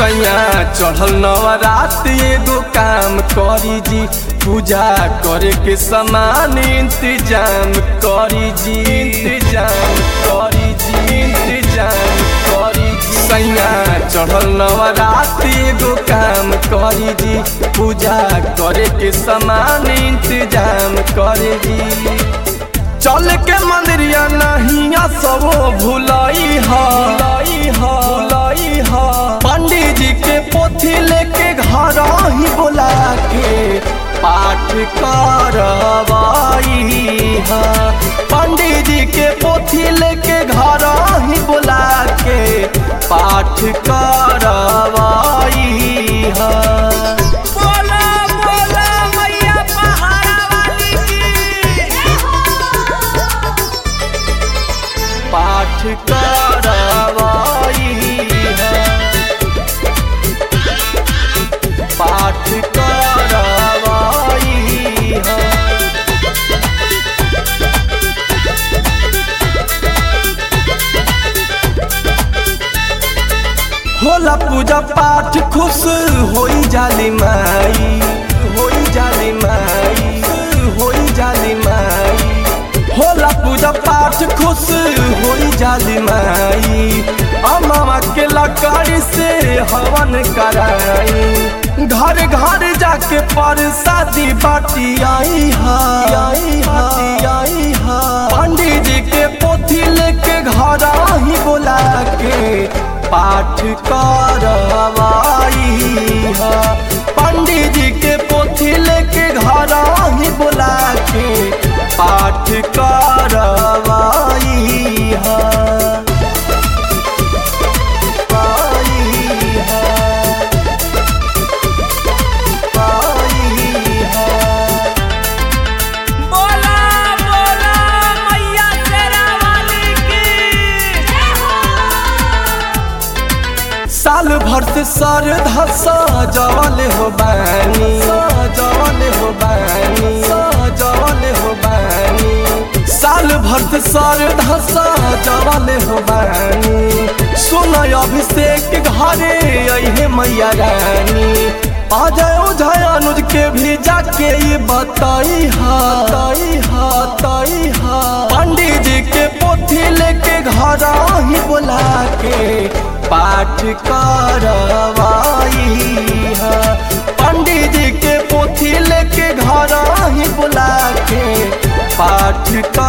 सैया चढ़ल नवरात एगो काम करी जी पूजा करे के समान इंतजाम करी जी इंतजाम करी जी इंतजाम करी जी सैया चढ़ल नवरात एगो काम करी जी पूजा करे के समान इंतजाम करे जी चल के मंदिरिया नहीं सब भुलाई हा भुलाई हा पंडित जी के पोथी लेके घर ही बुला के पाठ करवाई हा पंडित जी के पोथी लेके घर ही बुला के पाठ करवाई हा बोला बोला मैया पहाड़ा वाली की पाठ करवाई है पाठ करवाई है होला पूजा पाठ खुश होई जाली माई होई जाली माई होई जाली माई होला पूजा पाठ खुश होई जाली माई अमामा के लकड़ी से हवन कराई घर घर जाके परसादी बाटी आई हा आई हा आई हा पंडित जी के पोथी लेके घर ही बोला के पाठ करवाई हा पंडित जी के पोथी लेके घर ही बोला के पाठ करवाई हा पाई हा पाई हा बोला बोला मैया तेरा वाली की साल भर से सर धसा जवल हो बानी जवल हो बानी जवल हो बानी साल भर से सर धसा जवल हो बानी सुन अभिषेक घरे अहे मैया रानी अजय उजय अनुज के भी जाके ये बताई हा ताई हा ताई हा पंडित जी के पोथी लेके घर ही बुला के पाठ करवाई हा पंडित जी के पोथी लेके घर ही बुला के पाठ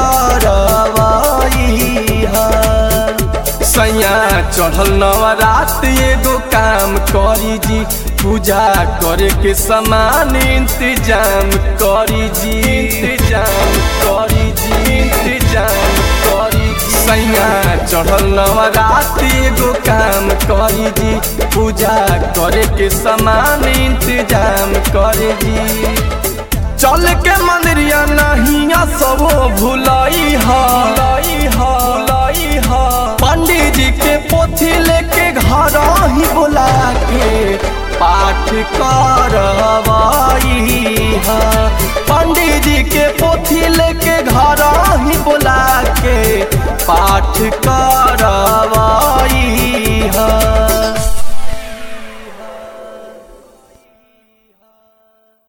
करवाई हा सैया चढ़ल नवरात एगो काम करी जी पूजा करे के समान इंतजाम करी जी इंतजाम करी जी इंतजाम करी जी सैया चढ़ल नवरात एगो काम करी जी पूजा करे के समान इंतजाम करे जी चल के मंदिरिया नहीं सब भुलाई हा भुलाई हा भुलाई हा पंडित जी के पोथी लेके घर ही बुला के पाठ करवाई हा पंडित जी के पोथी लेके घर ही बुला के पाठ कर